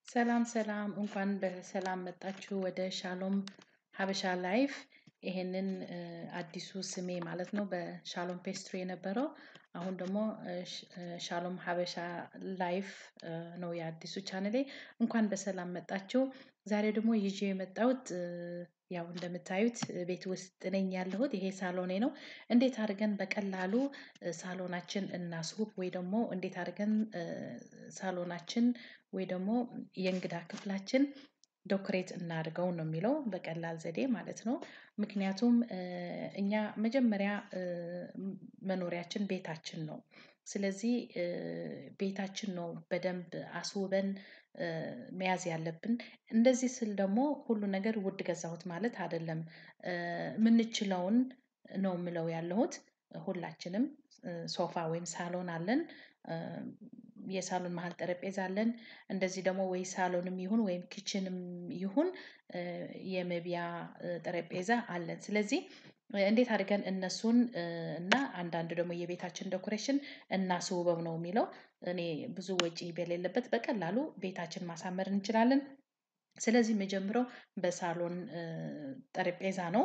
ሰላም ሰላም እንኳን በሰላም መጣችሁ ወደ ሻሎም ሀበሻ ላይፍ። ይሄንን አዲሱ ስሜ ማለት ነው በሻሎም ፔስትሪ የነበረው አሁን ደግሞ ሻሎም ሀበሻ ላይፍ ነው የአዲሱ ቻነሌ። እንኳን በሰላም መጣችሁ። ዛሬ ደግሞ ይዤ የመጣሁት ያው እንደምታዩት ቤት ውስጥ ነኝ ያለሁት። ይሄ ሳሎኔ ነው። እንዴት አድርገን በቀላሉ ሳሎናችን እናስውብ ወይ ደግሞ እንዴት አድርገን ሳሎናችን ወይ ደግሞ የእንግዳ ክፍላችን ዶክሬት እናድርገው ነው የሚለው በቀላል ዘዴ ማለት ነው። ምክንያቱም እኛ መጀመሪያ መኖሪያችን ቤታችን ነው። ስለዚህ ቤታችን ነው በደንብ አስውበን መያዝ ያለብን። እንደዚህ ስል ደግሞ ሁሉ ነገር ውድ ገዛሁት ማለት አይደለም። የምንችለውን ነው የምለው ያለሁት። ሁላችንም ሶፋ ወይም ሳሎን አለን። የሳሎን መሃል ጠረጴዛ አለን። እንደዚህ ደግሞ ወይ ሳሎንም ይሁን ወይም ኪችንም ይሁን የመብያ ጠረጴዛ አለን። ስለዚህ እንዴት አድርገን እነሱን እና አንዳንድ ደግሞ የቤታችን ዴኮሬሽን እናስውበው ነው የሚለው። እኔ ብዙ ወጪ በሌለበት በቀላሉ ቤታችን ማሳመር እንችላለን። ስለዚህ የምጀምረው በሳሎን ጠረጴዛ ነው።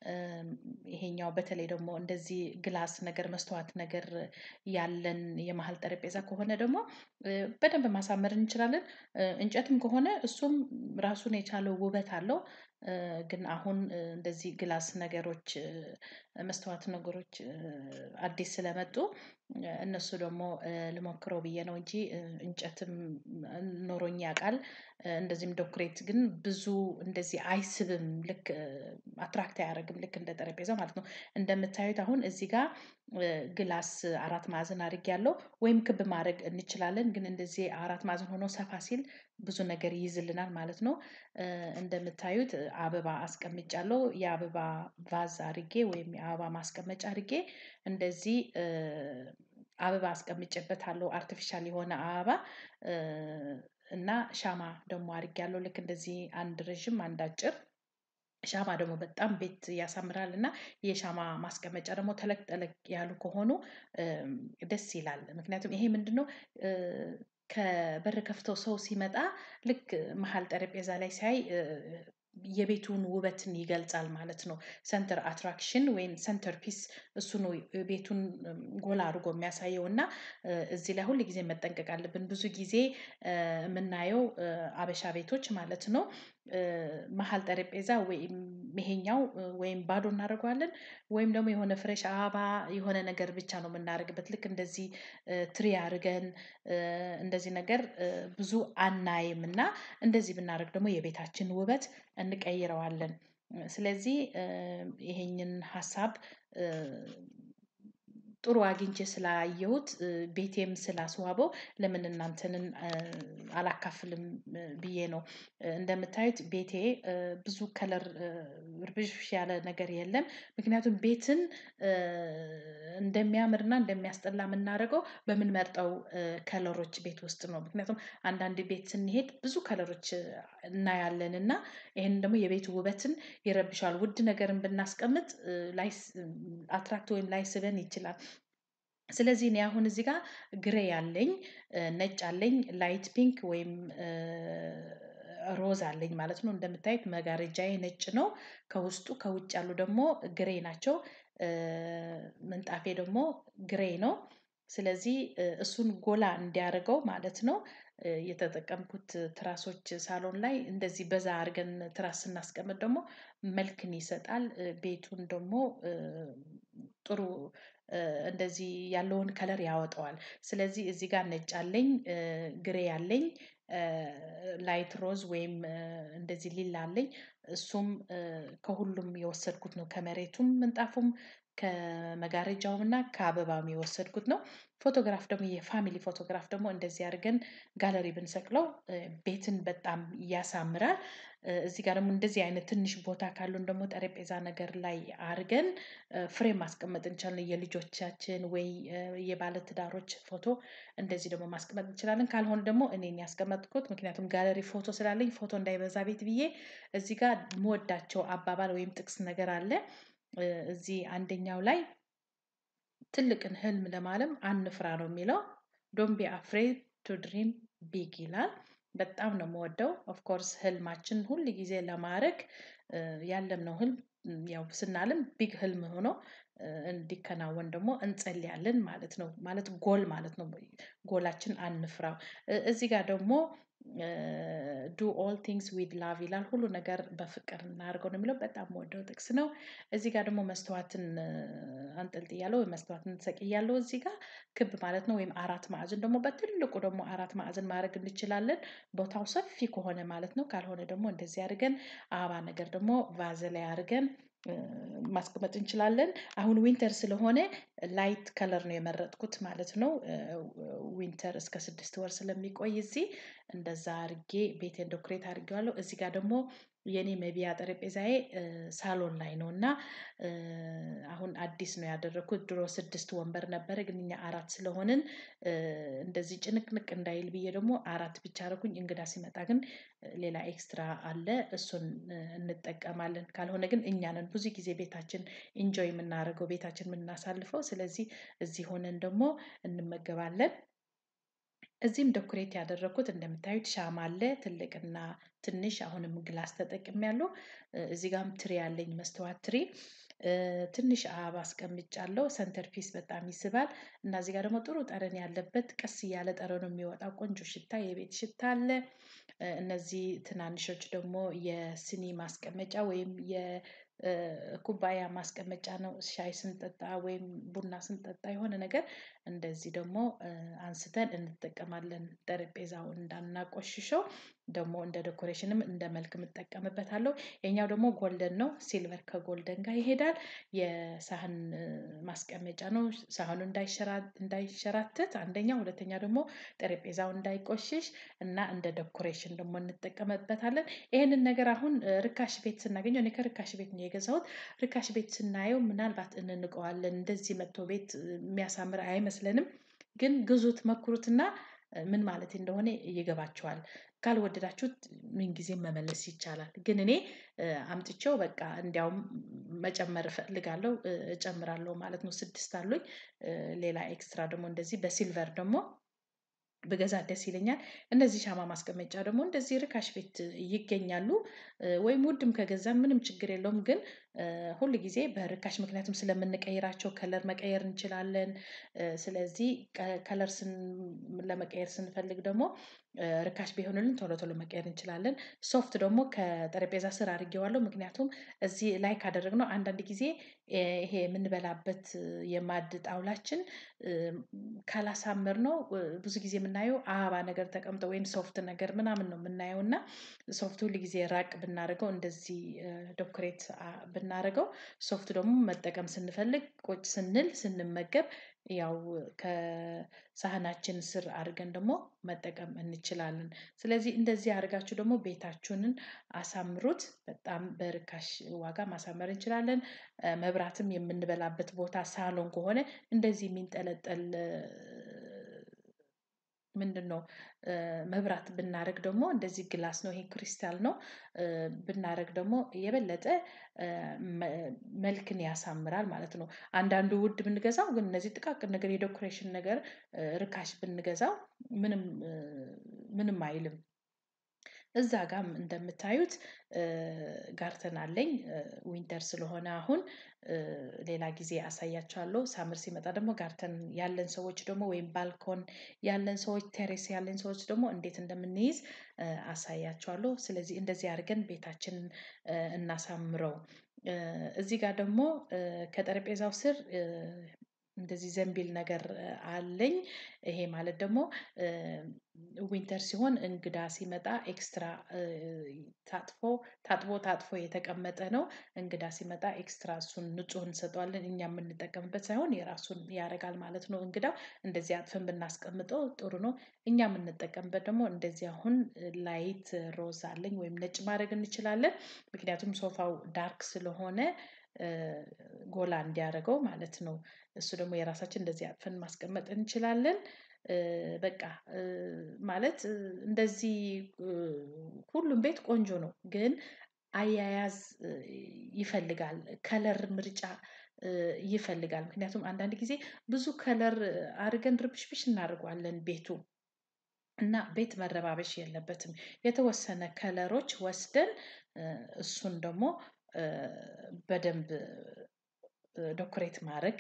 ይሄኛው በተለይ ደግሞ እንደዚህ ግላስ ነገር መስታወት ነገር ያለን የመሃል ጠረጴዛ ከሆነ ደግሞ በደንብ ማሳመር እንችላለን። እንጨትም ከሆነ እሱም ራሱን የቻለው ውበት አለው። ግን አሁን እንደዚህ ግላስ ነገሮች መስታወት ነገሮች አዲስ ስለመጡ እነሱ ደግሞ ልሞክረው ብዬ ነው እንጂ እንጨትም ኖሮኝ ያውቃል። እንደዚህም ዶክሬት ግን ብዙ እንደዚህ አይስብም ልክ አትራክት አያደርግም ልክ እንደ ጠረጴዛው ማለት ነው። እንደምታዩት አሁን እዚህ ጋር ግላስ አራት ማዕዘን አድርጌያለሁ ወይም ክብ ማድረግ እንችላለን ግን እንደዚህ አራት ማዕዘን ሆኖ ሰፋ ሲል ብዙ ነገር ይይዝልናል ማለት ነው። እንደምታዩት አበባ አስቀምጫለሁ የአበባ ቫዝ አድርጌ ወይም የአበባ ማስቀመጫ አድርጌ እንደዚህ አበባ አስቀምጬበታለሁ አርቲፊሻል የሆነ አበባ። እና ሻማ ደግሞ አድርጌያለሁ ልክ እንደዚህ አንድ ረዥም አንድ አጭር ሻማ ደግሞ በጣም ቤት ያሳምራል እና የሻማ ማስቀመጫ ደግሞ ተለቅ ተለቅ ያሉ ከሆኑ ደስ ይላል። ምክንያቱም ይሄ ምንድነው? ከበር ከፍተው ሰው ሲመጣ ልክ መሃል ጠረጴዛ ላይ ሲያይ የቤቱን ውበትን ይገልጻል ማለት ነው። ሰንተር አትራክሽን ወይም ሰንተር ፒስ እሱ ነው ቤቱን ጎላ አድርጎ የሚያሳየው እና እዚህ ላይ ሁል ጊዜ መጠንቀቅ አለብን ብዙ ጊዜ የምናየው ሀበሻ ቤቶች ማለት ነው። መሃል ጠረጴዛ ወይም ይሄኛው ወይም ባዶ እናደርገዋለን ወይም ደግሞ የሆነ ፍሬሽ አበባ የሆነ ነገር ብቻ ነው የምናደርግበት ልክ እንደዚህ ትሪ አድርገን እንደዚህ ነገር ብዙ አናይም እና እንደዚህ ብናደርግ ደግሞ የቤታችን ውበት እንቀይረዋለን። ስለዚህ ይሄንን ሀሳብ ጥሩ አግኝቼ ስላየሁት ቤቴም ስላስዋበው ለምን እናንተንም አላካፍልም ብዬ ነው። እንደምታዩት ቤቴ ብዙ ከለር እርብሽብሽ ያለ ነገር የለም። ምክንያቱም ቤትን እንደሚያምርና እንደሚያስጠላ የምናደርገው በምንመርጠው ከለሮች ቤት ውስጥ ነው። ምክንያቱም አንዳንድ ቤት ስንሄድ ብዙ ከለሮች እናያለን እና ይሄንን ደግሞ የቤቱ ውበትን ይረብሸዋል ውድ ነገርን ብናስቀምጥ አትራክት ወይም ላይስበን ይችላል። ስለዚህ እኔ አሁን እዚህ ጋር ግሬ አለኝ ነጭ አለኝ ላይት ፒንክ ወይም ሮዝ አለኝ ማለት ነው። እንደምታዩት መጋረጃዬ ነጭ ነው። ከውስጡ ከውጭ ያሉ ደግሞ ግሬ ናቸው። ምንጣፌ ደግሞ ግሬ ነው። ስለዚህ እሱን ጎላ እንዲያደርገው ማለት ነው። የተጠቀምኩት ትራሶች ሳሎን ላይ እንደዚህ በዛ አድርገን ትራስ ስናስቀምጥ ደግሞ መልክን ይሰጣል ቤቱን ደግሞ ጥሩ እንደዚህ ያለውን ከለር ያወጣዋል። ስለዚህ እዚህ ጋር ነጭ አለኝ ግሬ አለኝ ላይት ሮዝ ወይም እንደዚህ ሊላ አለኝ እሱም ከሁሉም የወሰድኩት ነው ከመሬቱም ምንጣፉም ከመጋረጃውም እና ከአበባም የወሰድኩት ነው። ፎቶግራፍ ደግሞ የፋሚሊ ፎቶግራፍ ደግሞ እንደዚህ አድርገን ጋለሪ ብንሰቅለው ቤትን በጣም ያሳምራል። እዚህ ጋር ደግሞ እንደዚህ አይነት ትንሽ ቦታ ካሉን ደግሞ ጠረጴዛ ነገር ላይ አድርገን ፍሬም ማስቀመጥ እንችላለን የልጆቻችን ወይ የባለትዳሮች ፎቶ እንደዚህ ደግሞ ማስቀመጥ እንችላለን። ካልሆነ ደግሞ እኔን ያስቀመጥኩት ምክንያቱም ጋለሪ ፎቶ ስላለኝ ፎቶ እንዳይበዛ ቤት ብዬ እዚህ ጋር የምወዳቸው አባባል ወይም ጥቅስ ነገር አለ። እዚህ አንደኛው ላይ ትልቅን ህልም ለማለም አንፍራ ነው የሚለው ዶንት ቢ አፍሬድ ቱ ድሪም ቢግ ይላል። በጣም ነው የምወደው። ኦፍኮርስ ህልማችን ሁል ጊዜ ለማድረግ ያለምነው ህልም ያው ስናልም ቢግ ህልም ሆኖ እንዲከናወን ደግሞ እንጸልያለን ማለት ነው። ማለት ጎል ማለት ነው። ጎላችን አንፍራው። እዚህ ጋር ደግሞ ዱ ኦል ቲንግስ ዊዝ ላቭ ይላል። ሁሉ ነገር በፍቅር እናድርገው ነው የሚለው በጣም የምወደው ጥቅስ ነው። እዚህ ጋር ደግሞ መስተዋትን አንጠልጥያለሁ ወይም መስተዋትን ሰቅያለሁ እዚህ ጋር ክብ ማለት ነው። ወይም አራት ማዕዘን ደግሞ በትልቁ ደግሞ አራት ማዕዘን ማድረግ እንችላለን። ቦታው ሰፊ ከሆነ ማለት ነው። ካልሆነ ደግሞ እንደዚህ አድርገን አበባ ነገር ደግሞ ቫዝ ላይ አድርገን ማስቀመጥ እንችላለን። አሁን ዊንተር ስለሆነ ላይት ከለር ነው የመረጥኩት ማለት ነው። ዊንተር እስከ ስድስት ወር ስለሚቆይ እዚህ እንደዛ አድርጌ ቤቴን ዶክሬት አድርጌዋለሁ። እዚህ ጋር ደግሞ የኔ መብያ ጠረጴዛዬ ሳሎን ላይ ነው እና አሁን አዲስ ነው ያደረኩት ድሮ ስድስት ወንበር ነበረ ግን እኛ አራት ስለሆንን እንደዚህ ጭንቅንቅ እንዳይል ብዬ ደግሞ አራት ብቻ አደረኩኝ እንግዳ ሲመጣ ግን ሌላ ኤክስትራ አለ እሱን እንጠቀማለን። ካልሆነ ግን እኛ ነን ብዙ ጊዜ ቤታችን ኢንጆይ የምናደርገው ቤታችን የምናሳልፈው ስለዚህ እዚህ ሆነን ደግሞ እንመገባለን። እዚህም ዶክሬት ያደረኩት እንደምታዩት ሻማ አለ ትልቅና ትንሽ አሁንም ግላስ ተጠቅሜያለሁ። እዚህ ጋርም ትሪ አለኝ መስተዋት ትሪ ትንሽ አበባ አስቀምጫለሁ ሰንተር ፒስ በጣም ይስባል። እና እዚህ ጋር ደግሞ ጥሩ ጠረን ያለበት ቀስ እያለ ጠረኑ የሚወጣው ቆንጆ ሽታ የቤት ሽታ አለ። እነዚህ ትናንሾች ደግሞ የስኒ ማስቀመጫ ወይም የኩባያ ማስቀመጫ ነው። ሻይ ስንጠጣ ወይም ቡና ስንጠጣ የሆነ ነገር እንደዚህ ደግሞ አንስተን እንጠቀማለን ጠረጴዛውን እንዳናቆሽሸው ደግሞ እንደ ዴኮሬሽንም እንደ መልክም እጠቀምበታለሁ። የኛው ደግሞ ጎልደን ነው ሲልቨር ከጎልደን ጋር ይሄዳል። የሳህን ማስቀመጫ ነው ሳህኑ እንዳይሸራተት አንደኛ ሁለተኛ ደግሞ ጠረጴዛው እንዳይቆሽሽ እና እንደ ዴኮሬሽን ደግሞ እንጠቀምበታለን። ይሄንን ነገር አሁን ርካሽ ቤት ስናገኘው እኔ ከርካሽ ቤት ነው የገዛሁት። ርካሽ ቤት ስናየው ምናልባት እንንቀዋለን እንደዚህ መጥቶ ቤት የሚያሳምር አይመስለንም። ግን ግዙት ሞክሩትና ምን ማለቴ እንደሆነ ይገባችኋል። ካልወደዳችሁት ምን ጊዜም መመለስ ይቻላል። ግን እኔ አምጥቼው በቃ እንዲያውም መጨመር እፈልጋለሁ እጨምራለሁ ማለት ነው። ስድስት አሉኝ። ሌላ ኤክስትራ ደግሞ እንደዚህ በሲልቨር ደግሞ ብገዛ ደስ ይለኛል። እነዚህ ሻማ ማስቀመጫ ደግሞ እንደዚህ ርካሽ ቤት ይገኛሉ። ወይም ውድም ከገዛን ምንም ችግር የለውም። ግን ሁል ጊዜ በርካሽ ምክንያቱም ስለምንቀይራቸው ከለር መቀየር እንችላለን። ስለዚህ ከለር ለመቀየር ስንፈልግ ደግሞ ርካሽ ቢሆንልን ቶሎ ቶሎ መቀየር እንችላለን። ሶፍት ደግሞ ከጠረጴዛ ስር አድርጌዋለሁ ምክንያቱም እዚህ ላይ ካደረግነው አንዳንድ ጊዜ ይሄ የምንበላበት የማድ ጣውላችን ካላሳመርነው ብዙ ጊዜ የምናየው አበባ ነገር ተቀምጦ ወይም ሶፍት ነገር ምናምን ነው የምናየው እና ሶፍት ሁል ጊዜ ራቅ ብናደርገው እንደዚህ ዶክሬት ብናደርገው ሶፍት ደግሞ መጠቀም ስንፈልግ ቁጭ ስንል ስንመገብ ያው ከሳህናችን ስር አድርገን ደግሞ መጠቀም እንችላለን። ስለዚህ እንደዚህ አድርጋችሁ ደግሞ ቤታችሁንን አሳምሩት በጣም በርካሽ ዋጋ ማሳመር እንችላለን። መብራትም የምንበላበት ቦታ ሳሎን ከሆነ እንደዚህ የሚንጠለጠል ምንድነው? መብራት ብናደርግ ደግሞ እንደዚህ ግላስ ነው ይሄ ክሪስታል ነው። ብናደርግ ደግሞ የበለጠ መልክን ያሳምራል ማለት ነው። አንዳንዱ ውድ ብንገዛው ግን እነዚህ ጥቃቅን ነገር የዴኮሬሽን ነገር ርካሽ ብንገዛው ምንም ምንም አይልም። እዛ ጋርም እንደምታዩት ጋርተን አለኝ። ዊንተር ስለሆነ አሁን ሌላ ጊዜ አሳያችኋለሁ ሳመር ሲመጣ ደግሞ ጋርተን ያለን ሰዎች ደግሞ ወይም ባልኮን ያለን ሰዎች ቴሬስ ያለን ሰዎች ደግሞ እንዴት እንደምንይዝ አሳያችኋለሁ። ስለዚህ እንደዚህ አድርገን ቤታችንን እናሳምረው። እዚህ ጋር ደግሞ ከጠረጴዛው ስር እንደዚህ ዘንቢል ነገር አለኝ። ይሄ ማለት ደግሞ ዊንተር ሲሆን እንግዳ ሲመጣ ኤክስትራ ታጥፎ ታጥቦ ታጥፎ የተቀመጠ ነው። እንግዳ ሲመጣ ኤክስትራ እሱን ንጹህ እንሰጠዋለን እኛ የምንጠቀምበት ሳይሆን የራሱን ያደርጋል ማለት ነው። እንግዳው እንደዚህ አጥፈን ብናስቀምጠው ጥሩ ነው። እኛ የምንጠቀምበት ደግሞ እንደዚህ አሁን ላይት ሮዝ አለኝ ወይም ነጭ ማድረግ እንችላለን። ምክንያቱም ሶፋው ዳርክ ስለሆነ ጎላ እንዲያደርገው ማለት ነው። እሱ ደግሞ የራሳችን እንደዚህ አጥፈን ማስቀመጥ እንችላለን። በቃ ማለት እንደዚህ ሁሉም ቤት ቆንጆ ነው። ግን አያያዝ ይፈልጋል ከለር ምርጫ ይፈልጋል ምክንያቱም አንዳንድ ጊዜ ብዙ ከለር አድርገን ርብሽብሽ እናደርገዋለን ቤቱ እና ቤት መረባበሽ የለበትም። የተወሰነ ከለሮች ወስደን እሱን ደግሞ በደንብ ዶኮሬት ማድረግ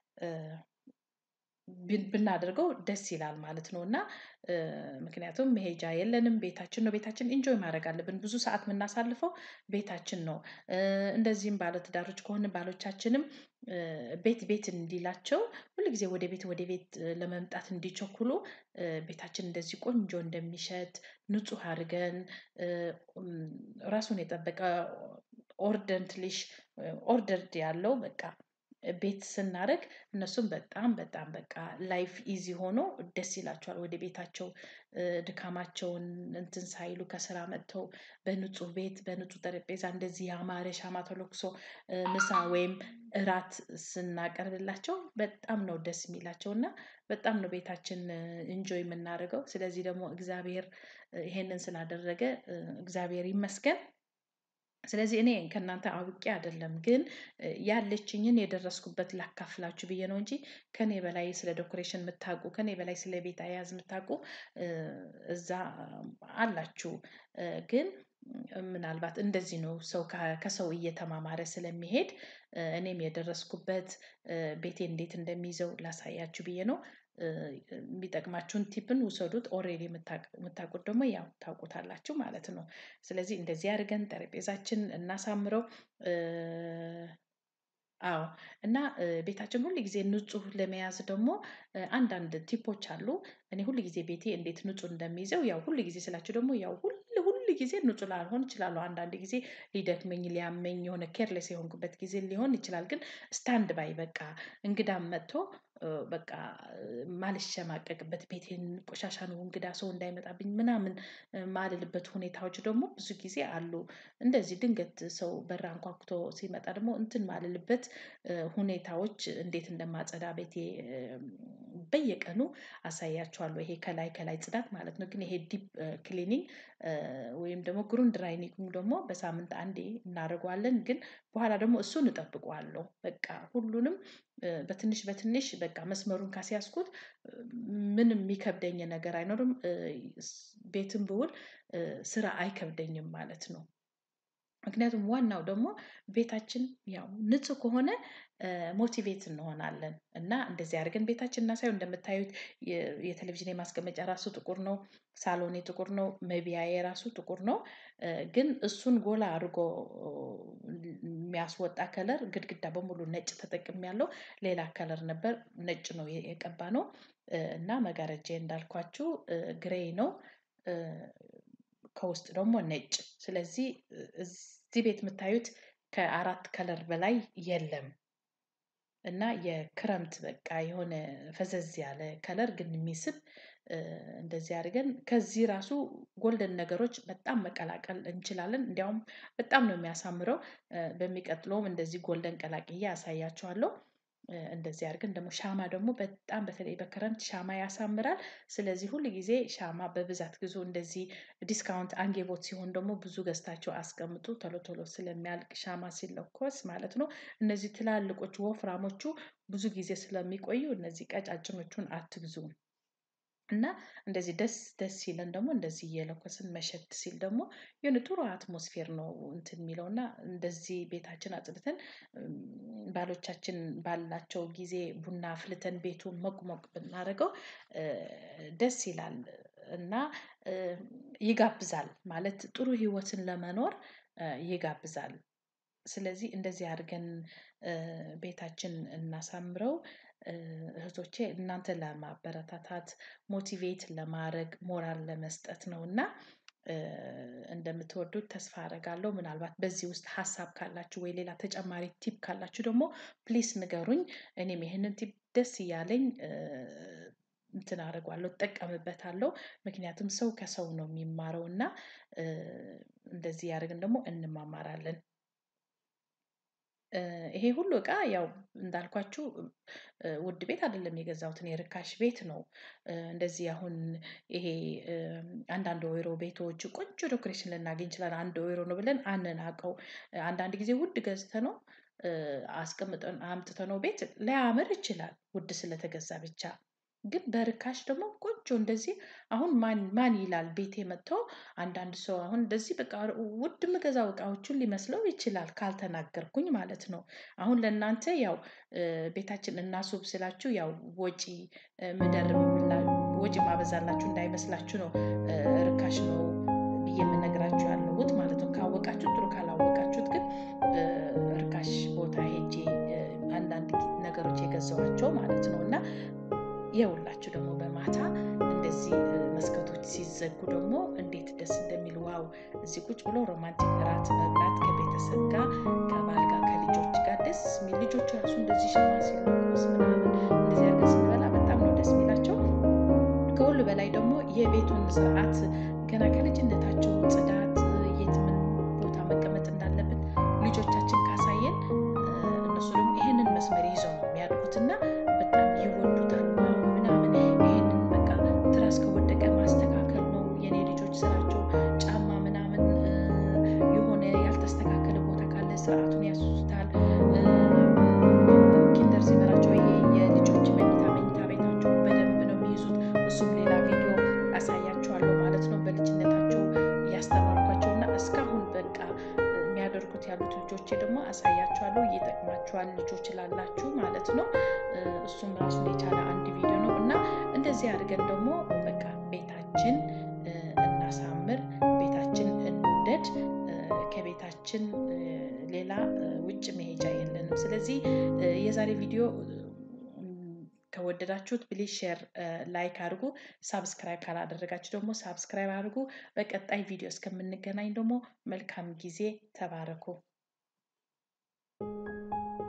ብናደርገው ደስ ይላል ማለት ነው። እና ምክንያቱም መሄጃ የለንም ቤታችን ነው ቤታችን ኢንጆይ ማድረግ አለብን ብዙ ሰዓት የምናሳልፈው ቤታችን ነው። እንደዚህም ባለትዳሮች ከሆንን ባሎቻችንም ቤት ቤት እንዲላቸው ሁል ጊዜ ወደ ቤት ወደ ቤት ለመምጣት እንዲቸኩሉ ቤታችን እንደዚህ ቆንጆ እንደሚሸት ንጹህ አድርገን ራሱን የጠበቀ ኦርደንትሊሽ ኦርደርድ ያለው በቃ ቤት ስናደርግ እነሱም በጣም በጣም በቃ ላይፍ ኢዚ ሆኖ ደስ ይላቸዋል ወደ ቤታቸው ድካማቸውን እንትን ሳይሉ ከስራ መጥተው በንጹህ ቤት በንጹህ ጠረጴዛ እንደዚህ ያማረ ሻማ ተለኩሶ ምሳ ወይም እራት ስናቀርብላቸው በጣም ነው ደስ የሚላቸው እና በጣም ነው ቤታችን ኢንጆይ የምናደርገው ስለዚህ ደግሞ እግዚአብሔር ይሄንን ስላደረገ እግዚአብሔር ይመስገን። ስለዚህ እኔ ከእናንተ አውቄ አይደለም ግን ያለችኝን የደረስኩበት ላካፍላችሁ ብዬ ነው እንጂ ከእኔ በላይ ስለ ዶኮሬሽን የምታውቁ ከእኔ በላይ ስለ ቤት አያያዝ የምታውቁ እዛ አላችሁ። ግን ምናልባት እንደዚህ ነው ሰው ከሰው እየተማማረ ስለሚሄድ እኔም የደረስኩበት ቤቴ እንዴት እንደሚይዘው ላሳያችሁ ብዬ ነው። የሚጠቅማችሁን ቲፕን ውሰዱት ኦሬዲ የምታውቁት ደግሞ ያው ታውቁታላችሁ ማለት ነው። ስለዚህ እንደዚህ አድርገን ጠረጴዛችን እናሳምረው። አዎ እና ቤታችን ሁል ጊዜ ንጹህ ለመያዝ ደግሞ አንዳንድ ቲፖች አሉ። እኔ ሁል ጊዜ ቤቴ እንዴት ንጹህ እንደሚይዘው ያው ሁል ጊዜ ስላችሁ ደግሞ ያው ሁል ሁል ጊዜ ንጹህ ላልሆን እችላለሁ አንዳንድ ጊዜ ሊደክመኝ ሊያመኝ የሆነ ኬርሌስ የሆንኩበት ጊዜ ሊሆን ይችላል። ግን ስታንድ ባይ በቃ እንግዳም መጥቶ በቃ ማልሸማቀቅበት ቤቴን ቆሻሻ ነው እንግዳ ሰው እንዳይመጣብኝ ምናምን ማልልበት ሁኔታዎች ደግሞ ብዙ ጊዜ አሉ። እንደዚህ ድንገት ሰው በር አንኳኩቶ ሲመጣ ደግሞ እንትን ማልልበት ሁኔታዎች እንዴት እንደማጸዳ ቤቴ በየቀኑ አሳያችኋለሁ ይሄ ከላይ ከላይ ጽዳት ማለት ነው። ግን ይሄ ዲፕ ክሊኒንግ ወይም ደግሞ ግሩንድ ራይኒንግ ደግሞ በሳምንት አንዴ እናደርገዋለን ግን በኋላ ደግሞ እሱን እጠብቀዋለሁ በቃ ሁሉንም በትንሽ በትንሽ በቃ መስመሩን ካስያዝኩት ምንም የሚከብደኝ ነገር አይኖርም። ቤትም ብውል ስራ አይከብደኝም ማለት ነው። ምክንያቱም ዋናው ደግሞ ቤታችን ያው ንጹህ ከሆነ ሞቲቬት እንሆናለን እና እንደዚህ አድርገን ቤታችን እናሳየው እንደምታዩት የቴሌቪዥን የማስቀመጫ ራሱ ጥቁር ነው። ሳሎኔ ጥቁር ነው መብያዬ ራሱ ጥቁር ነው። ግን እሱን ጎላ አድርጎ የሚያስወጣ ከለር ግድግዳ በሙሉ ነጭ ተጠቅሜያለሁ ሌላ ከለር ነበር ነጭ ነው የቀባነው። እና መጋረጃዬ እንዳልኳችሁ ግሬይ ነው። ከውስጥ ደግሞ ነጭ ስለዚህ እዚህ ቤት የምታዩት ከአራት ከለር በላይ የለም። እና የክረምት በቃ የሆነ ፈዘዝ ያለ ከለር ግን የሚስብ እንደዚህ አድርገን ከዚህ ራሱ ጎልደን ነገሮች በጣም መቀላቀል እንችላለን እንደውም በጣም ነው የሚያሳምረው። በሚቀጥለውም እንደዚህ ጎልደን ቀላቅዬ አሳያችኋለሁ። እንደዚህ አድርገን ደግሞ ሻማ ደግሞ በጣም በተለይ በክረምት ሻማ ያሳምራል። ስለዚህ ሁል ጊዜ ሻማ በብዛት ግዙ እንደዚህ ዲስካውንት አንጌቦት ሲሆን ደግሞ ብዙ ገዝታችሁ አስቀምጡ ቶሎ ቶሎ ስለሚያልቅ ሻማ ሲለኮስ ማለት ነው። እነዚህ ትላልቆቹ ወፍራሞቹ ብዙ ጊዜ ስለሚቆዩ እነዚህ ቀጫጭኖቹን አትግዙ። እና እንደዚህ ደስ ደስ ሲለን ደግሞ እንደዚህ እየለኮስን መሸት ሲል ደግሞ የሆነ ጥሩ አትሞስፌር ነው እንትን የሚለው እና እንደዚህ ቤታችን አጽድተን ባሎቻችን ባላቸው ጊዜ ቡና አፍልተን ቤቱን ሞቅ ሞቅ ብናደርገው ደስ ይላል። እና ይጋብዛል ማለት ጥሩ ህይወትን ለመኖር ይጋብዛል። ስለዚህ እንደዚህ አድርገን ቤታችን እናሳምረው። እህቶቼ እናንተን ለማበረታታት ሞቲቬት ለማድረግ ሞራል ለመስጠት ነው እና እንደምትወዱት ተስፋ አደርጋለሁ። ምናልባት በዚህ ውስጥ ሀሳብ ካላችሁ ወይ ሌላ ተጨማሪ ቲፕ ካላችሁ ደግሞ ፕሊስ ንገሩኝ። እኔም ይሄንን ቲፕ ደስ እያለኝ እንትን አደርገዋለሁ እጠቀምበታለሁ። ምክንያቱም ሰው ከሰው ነው የሚማረው እና እንደዚህ እያደረግን ደግሞ እንማማራለን። ይሄ ሁሉ እቃ ያው እንዳልኳችሁ ውድ ቤት አይደለም የገዛሁት እኔ ርካሽ ቤት ነው። እንደዚህ አሁን ይሄ አንዳንድ ወይሮ ቤቶች ቆንጆ ዶኮሬሽን ልናገኝ እንችላለን አንድ ወይሮ ነው ብለን አንናቀው። አንዳንድ ጊዜ ውድ ገዝተነው አምጥተነው ቤት ላያምር ይችላል ውድ ስለተገዛ ብቻ ግን በርካሽ ደግሞ ቆንጆ ቆንጆ እንደዚህ አሁን ማን ማን ይላል ቤቴ መጥቶ አንዳንድ ሰው አሁን እንደዚህ በቃ ውድ ምገዛው እቃዎቹን ሊመስለው ይችላል ካልተናገርኩኝ ማለት ነው። አሁን ለእናንተ ያው ቤታችን እናስውብ ስላችሁ ያው ወጪ ምደርብ ወጪ ማበዛላችሁ እንዳይመስላችሁ ነው ርካሽ ነው ብዬ የምነግራችሁ ያለሁት ማለት ነው። ካወቃችሁ ጥሩ ካላወቃችሁት ግን ርካሽ ቦታ ሄጄ አንዳንድ ነገሮች የገዛኋቸው ማለት ነው እና የውላችሁ ደግሞ በማታ እንደዚህ መስኮቶች ሲዘጉ ደግሞ እንዴት ደስ እንደሚል ዋው! እዚህ ቁጭ ብሎ ሮማንቲክ እራት መብላት ከቤተሰብ ጋር ከባል ጋር ከልጆች ጋር ደስ የሚል ልጆች ራሱ እንደዚህ ሻማ ሲለኮስ ምናምን እንደዚህ አድርገን ስንበላ በጣም ነው ደስ የሚላቸው። ከሁሉ በላይ ደግሞ የቤቱን ስርዓት ገና ከልጅነታቸው ጽዳት፣ የት ምን ቦታ መቀመጥ እንዳለብን ልጆቻችን ካሳየን እነሱ ደግሞ ይሄንን መስመር ይዘው ነው የሚያድጉት እና በጣም ይወዱታል። ዋው ምናምን ይሄንን በቃ ትራስ ከወደቀ ማስተካከል ነው የኔ ልጆች ስራቸው። ጫማ ምናምን የሆነ ያልተስተካከለ ቦታ ካለ ስርዓቱን ያስዙታል። ኪንደር ሲበላቸው ይሄ የልጆች መኝታ መኝታ ቤታቸው በደንብ ነው የሚይዙት። እሱም ሌላ ቪዲዮ አሳያቸዋለሁ ማለት ነው። በልጅነታቸው እያስተማርኳቸው እና እስካሁን በቃ የሚያደርጉት ያሉት ልጆቼ ደግሞ አሳያቸዋለሁ። ይጠቅማቸዋል ልጆች ላላችሁ ማለት ነው። እሱም ራሱን የቻለ አንድ ቪዲዮ ነው እና እንደዚህ አድርገን ደግሞ በቃ ቤታችን እናሳምር፣ ቤታችን እንውደድ። ከቤታችን ሌላ ውጭ መሄጃ የለንም። ስለዚህ የዛሬ ቪዲዮ ከወደዳችሁት ፕሊዝ ሼር፣ ላይክ አድርጉ። ሳብስክራይብ ካላደረጋችሁ ደግሞ ሳብስክራይብ አድርጉ። በቀጣይ ቪዲዮ እስከምንገናኝ ደግሞ መልካም ጊዜ፣ ተባረኩ።